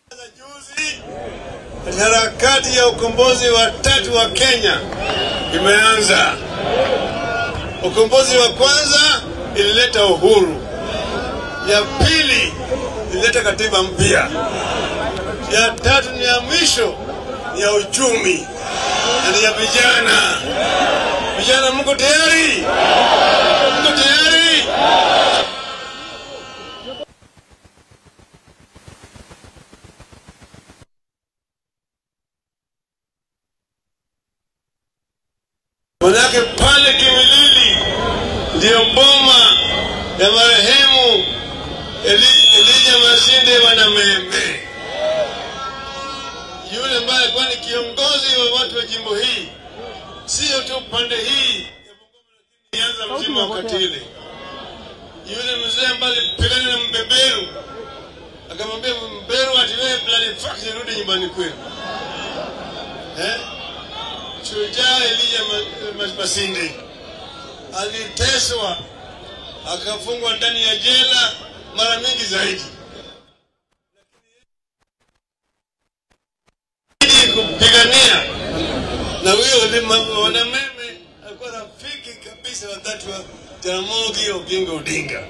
Juzi harakati ya ukombozi wa tatu wa Kenya imeanza. Ukombozi wa kwanza ilileta uhuru, ya pili ilileta katiba mpya, ya tatu ni ya mwisho ni ya uchumi na ni ya vijana. Vijana, mko tayari? Mko tayari? Manake pale Kimilili ndiyo boma ya marehemu Eli, Elija Masinde Wanamembe, yule ambaye alikuwa ni kiongozi wa watu wa jimbo hii, sio tu pande hii ya Bungoma, lakini Nyanza mzima wakati ile. Yule mzee ambaye alipigana na mbeberu akamwambia mbeberu, ati wewe plani fax rudi nyumbani kwenu eh? Shujaa Elija Ma- Ma- Masinde aliteswa akafungwa ndani ya jela mara mingi zaidi, ili kupigania na huyo Lima- Wanameme alikuwa rafiki kabisa wa dhati wa Jaramogi Oginga Odinga,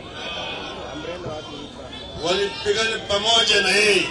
walipigana pamoja na yeye.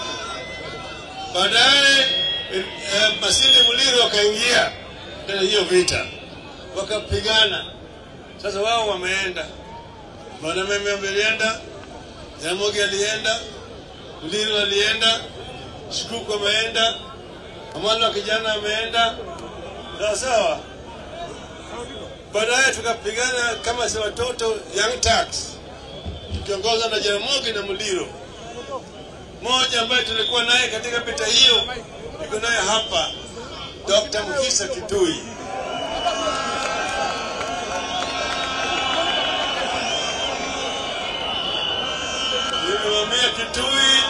Baadaye eh, eh, Masinde Muliro akaingia ndani ya hiyo vita, wakapigana. Sasa wao wameenda, Wanameme walienda, Jaramogi alienda, Muliro alienda, Shikuku ameenda, Amalo wa kijana ameenda, sawa sawa. Baadaye tukapigana kama si watoto Young Turks, tukiongozwa na Jaramogi na Muliro mmoja ambaye tulikuwa naye katika vita hiyo, niko naye hapa, Dr. Mukisa Kitui. Nilimwambia Kitui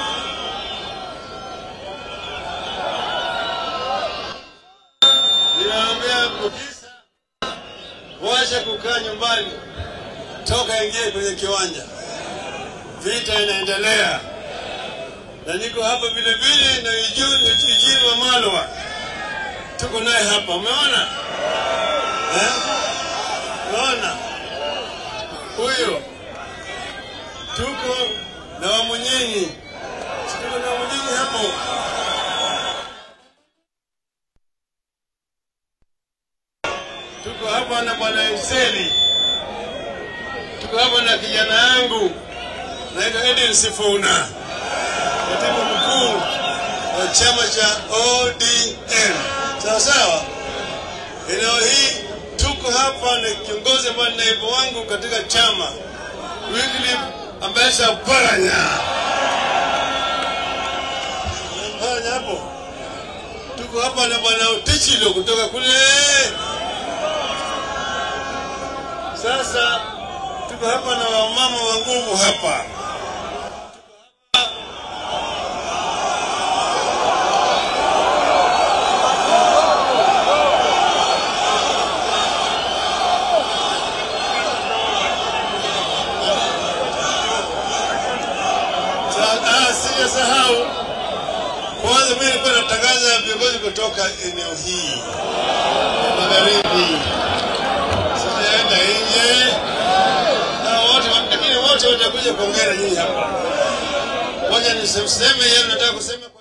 nilimwambia Mukisa, wacha kukaa nyumbani, toka ingie kwenye kiwanja, vita inaendelea na niko hapa vile vile na Iju- Eugene Wamalwa, tuko naye hapa, umeona eh? Umeona huyo, tuko na Wamunyenyi, Si tuko na Wamunyenyi hapo. Tuko hapa na bwana Enseli, tuko hapa na kijana yangu naitwa Edin Sifuna katibu mkuu wa chama cha ODM. Sawa sawa. Eneo hii tuko hapa na kiongozi ambaye ni naibu wangu katika chama Wycliffe Ambassador Paranya. Paranya hapo. Tuko hapa na bwana Utichilo kutoka kule. Sasa tuko hapa na wamama wa nguvu hapa. Sa- ah, Sijasahau kwanza, mimi nilikuwa natangaza viongozi kutoka eneo hii ya magharibi, sijaenda nje na wote, lakini wote watakuja kuongea na nyinyi hapa. Ngoja niseme yale nataka kusema kwa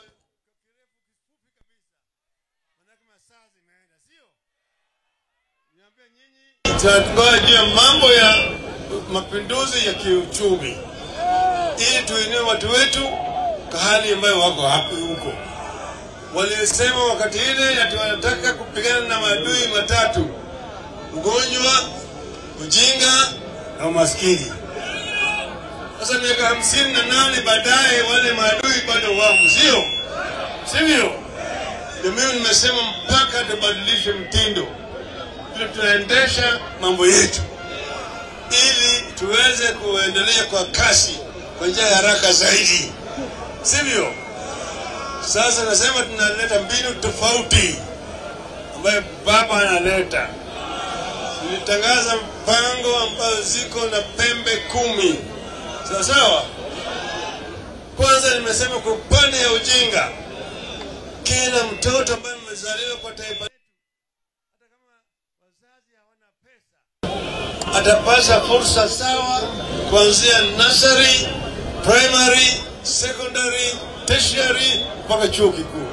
tunatoa juu ya mambo ya mapinduzi ya kiuchumi ili tuinue watu wetu kwa hali ambayo wako hapo huko. Walisema wakati ile ati wanataka kupigana na maadui matatu: ugonjwa, ujinga na umaskini. Sasa miaka hamsini na nane baadaye wale maadui bado wamo, sio sivyo? Ndio mimi nimesema mpaka tubadilishe mtindo vile tunaendesha mambo yetu ili tuweze kuendelea kwa kasi kwa njia ya haraka zaidi, sivyo? Sasa nasema tunaleta mbinu tofauti ambayo baba analeta. Tulitangaza mpango ambayo ziko na pembe kumi, sawa sawa. Kwanza nimesema kwa upande ya ujinga, kila mtoto ambaye amezaliwa kwa taifa letu, hata kama wazazi hawana pesa, atapata fursa sawa kuanzia nursery, primary, secondary, tertiary mpaka chuo kikuu.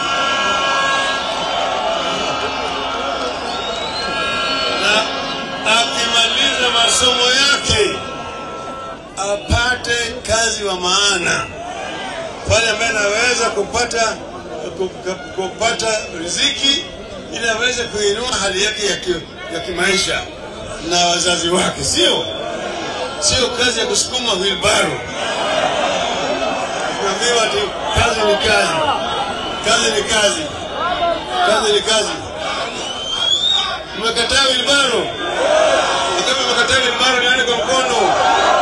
Na akimaliza masomo yake apate kazi wa maana pale ambaye anaweza kupata ku- ku- kupata riziki ili aweze kuinua hali yake ya, ki, ya kimaisha na wazazi wake, sio sio kazi ya kusukuma wilbaro. Tunaambiwa ati kazi ni kazi, kazi ni kazi, kazi ni kazi. Mmekataa wilbaro? Kama mmekataa wilbaro, nione kwa mkono.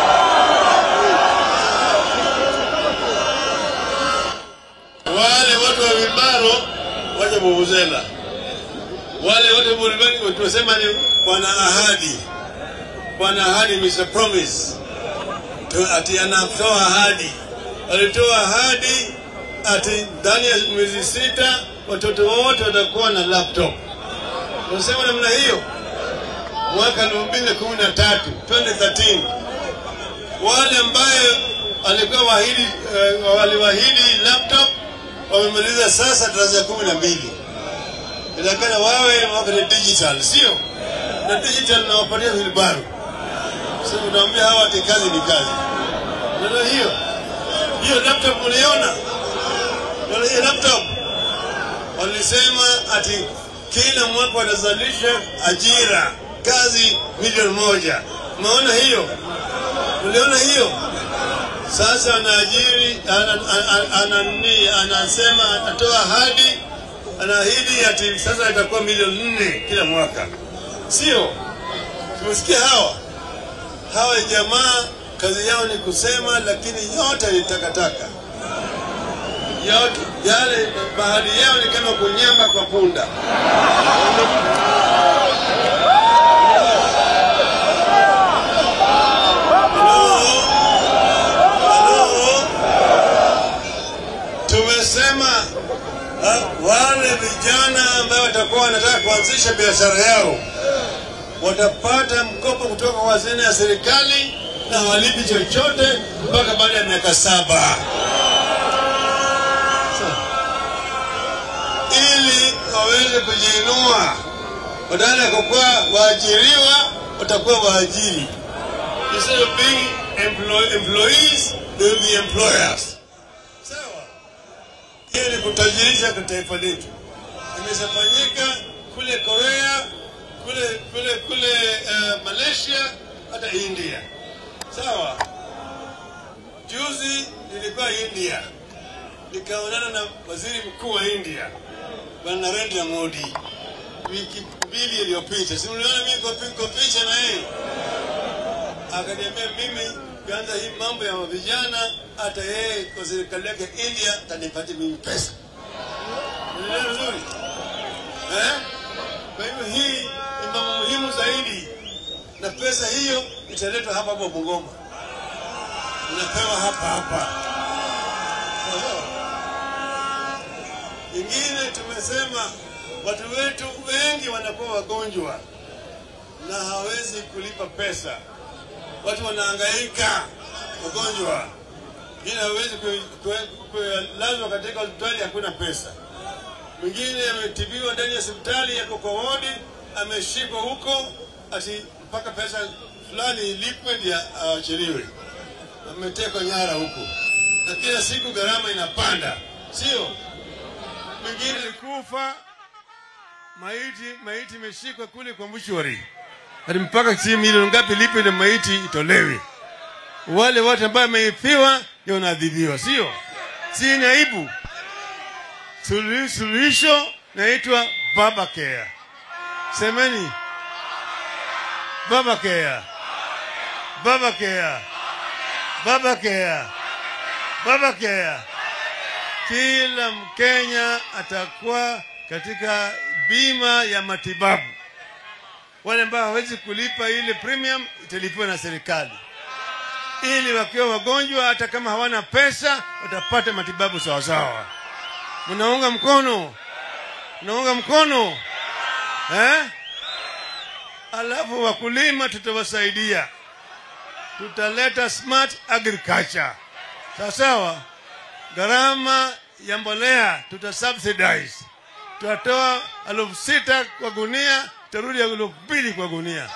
wale watu wa Wilbaro waje Vuvuzela, wale wote Burudani tunasema ni wana ahadi, wana ahadi, Mr. Promise Tu- ati anatoa ahadi, alitoa ahadi ati ndani ya miezi sita watoto wote watakuwa na laptop. Unasema namna hiyo, mwaka elfu mbili kumi na tatu 2013 wale ambaye alikuwa wahidi uh, waliwahidi laptop wamemaliza sasa darasa kumi na mbili. Inatakana wawe wako ni digital, sio na digital nawapatia wilbaro. Sasa unaambia hawa ati kazi ni kazi. Ndio hiyo hiyo laptop mliona, ndio hiyo laptop walisema ati kila mwaka wanazalisha ajira kazi milioni moja. Umeona hiyo? Uliona hiyo? Sasa anaajiri ana, ana, ana, nini, anasema atatoa ahadi, anaahidi ati sasa itakuwa milioni nne kila mwaka, sio? Tumesikia hawa hawa jamaa kazi yao ni kusema, lakini yote ni takataka, yote yale bahari yao ni kama kunyamba kwa punda. Halo? Halo? Tumesema uh, wale vijana ambao watakuwa wanataka kuanzisha biashara yao watapata mkopo kutoka kwa hazina ya serikali na walipi chochote mpaka baada ya miaka saba ili waweze kujiinua. Badala ya kukuwa waajiriwa, watakuwa waajiri. Instead of being employ employees, they will be employers. Sawa. Hiyo ni kutajirisha kwa taifa letu. Imeshafanyika kule Korea, kule kule kule uh, Malaysia, hata India. Sawa. Juzi nilikuwa India, nikaonana na waziri mkuu wa India Bwana Narendra Modi wiki mbili iliyopita. Si mliona mimi kwa pi- kwa picha na yeye? Akaniambia mimi kianza hii mambo ya vijana, hata yeye kwa serikali yake India atanipatia mimi pesa. Unaelewa vizuri eh? Kwa hivyo hii ni mambo muhimu zaidi, na pesa hiyo italetwa hapa hapa Bungoma, inapewa hapa hapa. Sawa sawa. Ingine tumesema watu wetu wengi wanakuwa wagonjwa na hawezi kulipa pesa, watu wanahangaika wagonjwa, ili hawezi kulazwa katika hospitali, hakuna pesa. Mwingine ametibiwa ndani ya hospitali, yako kwa wodi, ameshikwa huko, ati mpaka pesa fulani ilipwe ndio aachiliwe. Ametekwa nyara huko, na kila siku gharama inapanda, sio? mwingine alikufa, maiti maiti imeshikwa kule kwa mshwari, hadi mpaka si milioni ngapi lipe ile maiti itolewe. Wale wote ambao wameifiwa ndio wanaadhibiwa, sio? Si ni aibu? Suluhi- Suluhisho naitwa baba care. Semeni baba care, baba care, baba care, baba care kila Mkenya atakuwa katika bima ya matibabu. Wale ambao hawezi kulipa ile premium italipiwa na serikali. ili wakiwa wagonjwa, hata kama hawana pesa, watapata matibabu sawasawa. Mnaunga mkono? Mnaunga mkono eh? Alafu wakulima tutawasaidia, tutaleta smart agriculture, sawa sawa. Gharama ya mbolea tuta subsidize, tutatoa elfu sita kwa gunia, tarudi elfu mbili kwa gunia.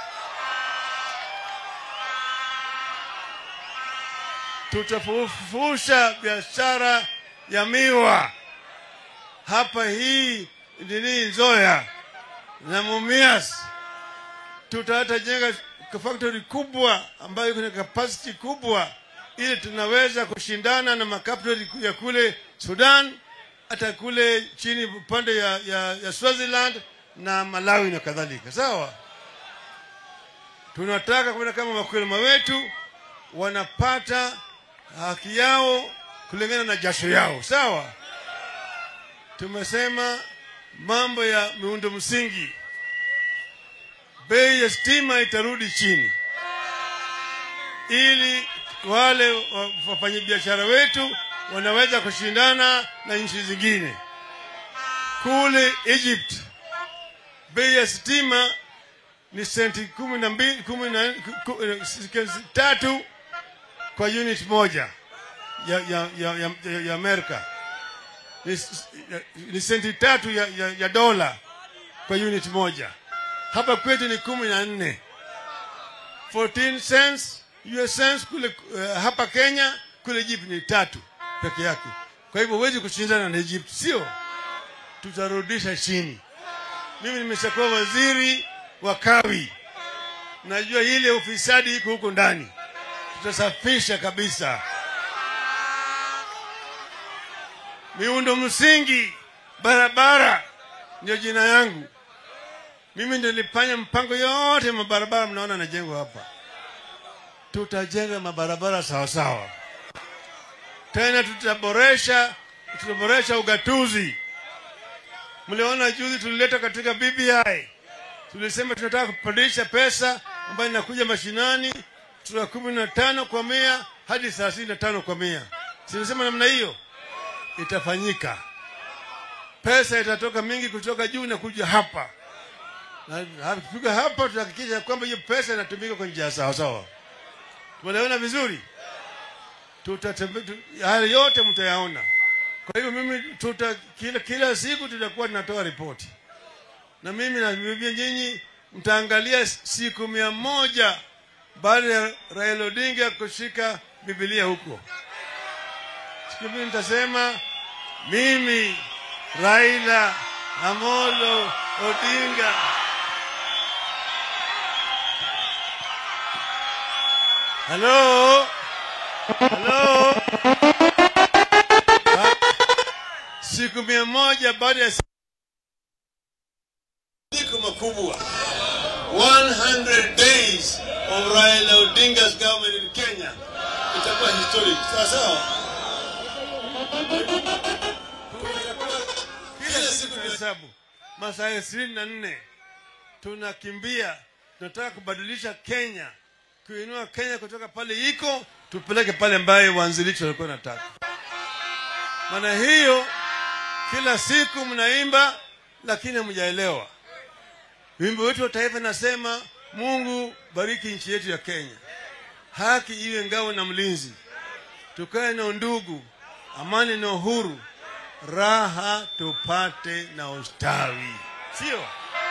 Tutafufusha biashara ya miwa hapa hii nini Nzoya na Mumias tutata jenga factory kubwa ambayo iko na capacity kubwa, ili tunaweza kushindana na makaptori ya kule Sudan, hata kule chini upande ya, ya, ya Swaziland na Malawi na kadhalika. Sawa, tunataka kuona kama wakulima wetu wanapata haki yao kulingana na jasho yao. Sawa, tumesema mambo ya miundo msingi bei ya stima itarudi chini, ili wale wafanyabiashara wetu wanaweza kushindana na nchi zingine. Kule Egypt bei ya stima ni senti kumi na mbili kumi na ku- ku- tatu kwa unit moja ya, ya, ya, ya, ya, ya Amerika ni, ni senti tatu ya, ya, ya dola kwa unit moja hapa kwetu ni kumi na nne 14 cents US cents kule uh, hapa Kenya kule Egypt ni tatu peke yake. Kwa hivyo huwezi kushindana na Egypt, sio? Tutarudisha chini. Mimi nimeshakuwa waziri wa kawi, najua ile ufisadi iko huko ndani, tutasafisha kabisa. Miundo msingi, barabara ndio jina yangu. Mimi ndio nilifanya mpango yote mabarabara mnaona najengwa hapa. Tutajenga mabarabara sawa sawa, tena tutaboresha tutaboresha ugatuzi. Mliona juzi tulileta katika BBI, tulisema tunataka kupandisha pesa ambayo inakuja mashinani kutoka kumi na tano kwa mia hadi thelathini na tano kwa mia. Silisema namna hiyo itafanyika, pesa itatoka mingi kutoka juu na kuja hapa na tukipiga hapa tutahakikisha kwamba hiyo pesa inatumika kwa njia sawa sawa. Tumeelewana vizuri? Tutatembe, tu, haya yote mtayaona. Kwa hivyo mimi tuta, kila, kila siku tutakuwa tunatoa ripoti, na mimi naambia nyinyi mtaangalia siku mia moja baada ya Raila Odinga kushika Biblia huko. Siku mimi nitasema mimi Raila Amolo Odinga Halo? Halo? Ha? Siku mia moja baada ya siku makubwa 100 days of Raila Odinga's government in Kenya itakuwa historic. Sawa sawa? Kila siku ni hesabu masaa ishirini na nne tunakimbia, tunataka kubadilisha Kenya kuinua Kenya kutoka pale iko tupeleke pale ambaye waanzilishi walikuwa nataka. Maana hiyo kila siku mnaimba, lakini hamjaelewa. Wimbo wetu wa taifa nasema, Mungu bariki nchi yetu ya Kenya, haki iwe ngao na mlinzi, tukae na undugu, amani na uhuru, raha tupate na ustawi, sio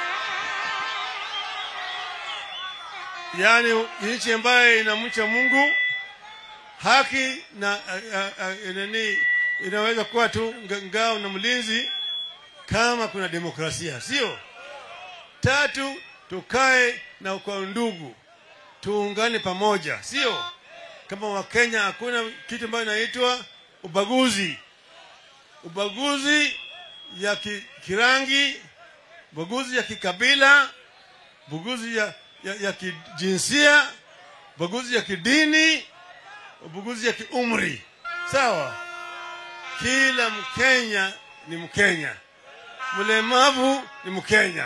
yaani nchi ambayo inamcha Mungu, haki na a, a, a, nani inaweza kuwa tu nga- ngao na mlinzi kama kuna demokrasia, sio? Tatu, tukae na kwa ndugu, tuungane pamoja, sio? Kama Wakenya hakuna kitu ambayo inaitwa ubaguzi, ubaguzi ya ki, kirangi, ubaguzi ya kikabila, ubaguzi ya, ya, ya kijinsia, ubaguzi ya kidini, ubaguzi ya kiumri. Sawa, kila Mkenya ni Mkenya, mlemavu ni Mkenya,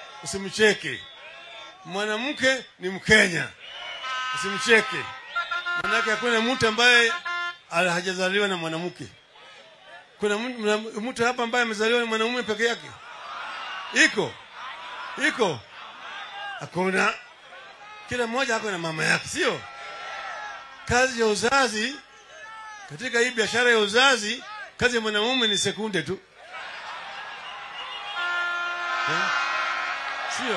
usimcheke. Mwanamke ni Mkenya, usimcheke. Manake hakuna mtu ambaye hajazaliwa na mwanamke. Kuna mtu hapa ambaye amezaliwa na mwanamume peke yake? Iko iko? Hakuna. Kila mmoja ako na mama yake, sio? Kazi ya uzazi katika hii biashara ya uzazi, kazi ya mwanamume ni sekunde tu, eh? Sio?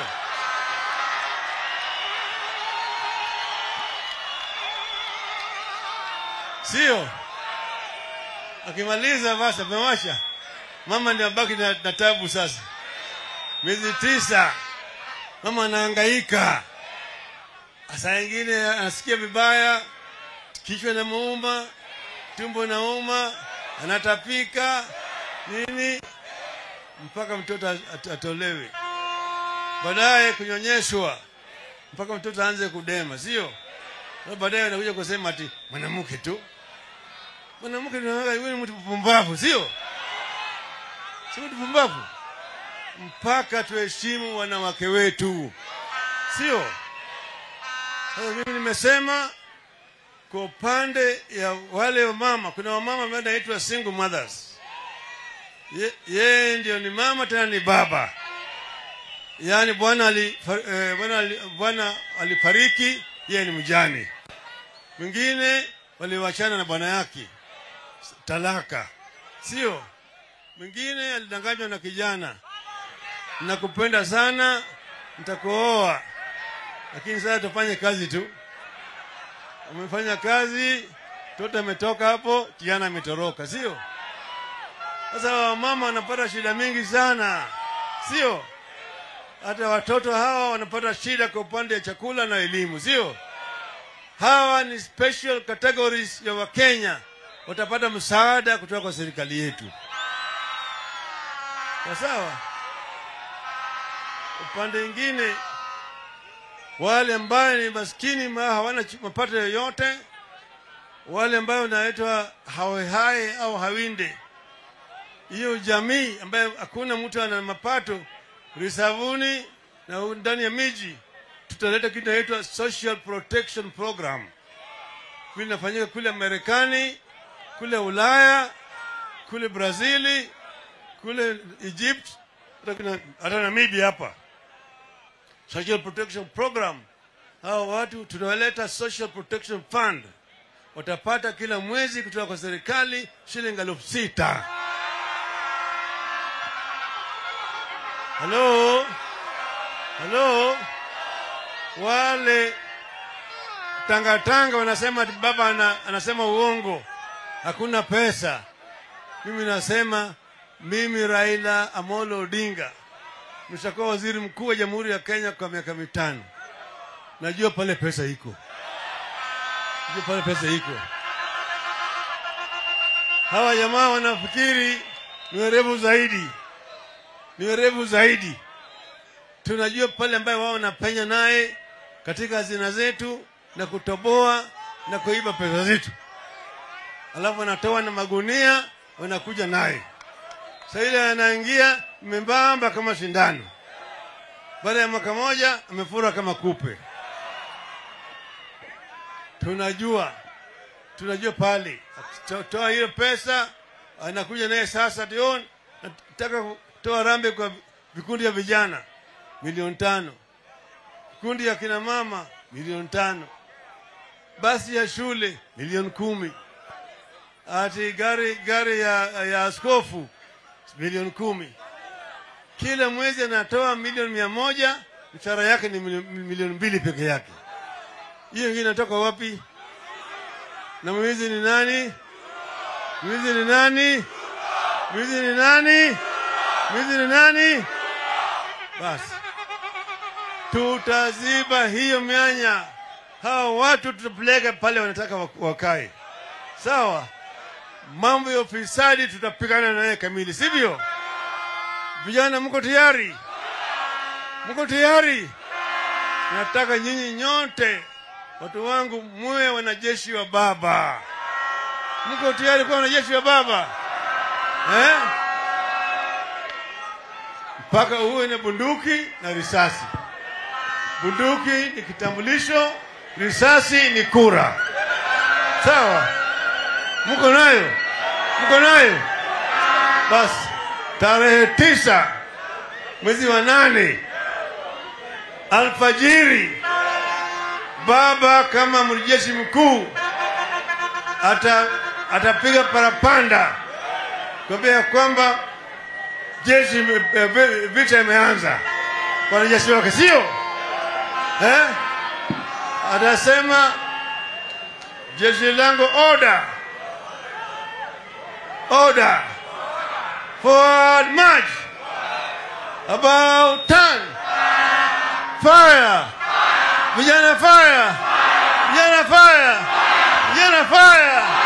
Sio? Akimaliza basi amewasha, mama ndio abaki na, na tabu sasa. Miezi tisa mama anahangaika, saa ingine anasikia vibaya, kichwa namuuma, tumbo nauma, anatapika nini, mpaka mtoto at, atolewe, baadaye kunyonyeshwa mpaka mtoto aanze kudema, sio? Baadaye anakuja kusema ati mwanamke tu mwanamke ni mtu mpumbavu, sio? Si mtu mpumbavu, mpaka tuheshimu wanawake wetu, sio? Sasa mimi nimesema kwa upande ya wale wamama, kuna wamama ambao wanaitwa single mothers. Ye- Yeye ndio ni mama tena ni baba, yaani bwana ali, eh, bwana ali, bwana alifariki, yeye ni mjane. Mwingine waliwachana na bwana yake talaka, sio? Mwingine alidanganywa na kijana, nakupenda sana, nitakuoa, lakini sasa tufanye kazi tu. Umefanya kazi, mtoto ametoka hapo, kijana ametoroka, sio? Sasa wamama wanapata shida mingi sana, sio? Hata watoto hawa wanapata shida kwa upande wa chakula na elimu, sio? Hawa ni special categories ya Wakenya, watapata msaada kutoka kwa serikali yetu. Kwa sawa. Upande mwingine, wale ambayo ni maskini ma hawana ch- mapato yoyote, wale ambao wanaitwa hawehai au hawinde, hiyo jamii ambayo hakuna mtu ana mapato risavuni na ndani ya miji, tutaleta kitu inaitwa social protection program. Kule inafanyika kule Marekani, kule Ulaya, kule Brazili, kule Egypt, hata kuna- hata Namibia hapa. Social protection program, hao watu tunawaleta social protection fund, watapata kila mwezi kutoka kwa serikali shilingi elfu sita. Halo, halo, wale tangatanga wanasema ati baba ana, anasema uongo, hakuna pesa. Mimi nasema mimi Raila Amolo Odinga nishakuwa waziri mkuu wa Jamhuri ya Kenya kwa miaka mitano, najua pale pesa iko, najua pale pesa iko. Hawa jamaa wanafikiri ni werevu zaidi, ni werevu zaidi. Tunajua pale ambaye wao wanapenya naye katika hazina zetu na kutoboa na kuiba pesa zetu, alafu wanatoa na magunia wanakuja naye. Sasa ile anaingia membamba kama sindano, baada ya mwaka moja amefura kama kupe. Tunajua, tunajua pale akitoa hiyo pesa anakuja naye sasa, tion nataka kutoa rambe kwa vikundi vya vijana milioni tano, vikundi ya kina mama milioni tano, basi ya shule milioni kumi, ati gari gari ya, ya askofu milioni kumi. Kila mwezi anatoa milioni mia moja, mshahara yake ni milio- milioni mbili peke yake. Hiyo ingine inatoka wapi? Na mwizi ni nani? Mwizi ni nani? Mwizi ni nani? Mwizi ni nani? Basi tutaziba hiyo mianya. Hawa watu tutapeleka pale wanataka wak- wakae, sawa. Mambo ya ufisadi tutapigana naye kamili, sivyo? Vijana, mko tayari? Mko tayari? Nataka nyinyi nyote watu wangu muwe wanajeshi wa Baba. Mko tayari kuwa wanajeshi wa Baba eh? Mpaka uwe na bunduki na risasi. Bunduki ni kitambulisho, risasi ni kura. Sawa, mko nayo, mko nayo. Basi tarehe tisa mwezi wa nane alfajiri, baba kama mjeshi mkuu ata atapiga parapanda kuambia kwamba jeshi ime- eh, vi- vita imeanza, wanajeshi wake sio eh? Atasema jeshi langu order, order, forward march, about turn, fire, vijana fire, vijana fire, vijana fire.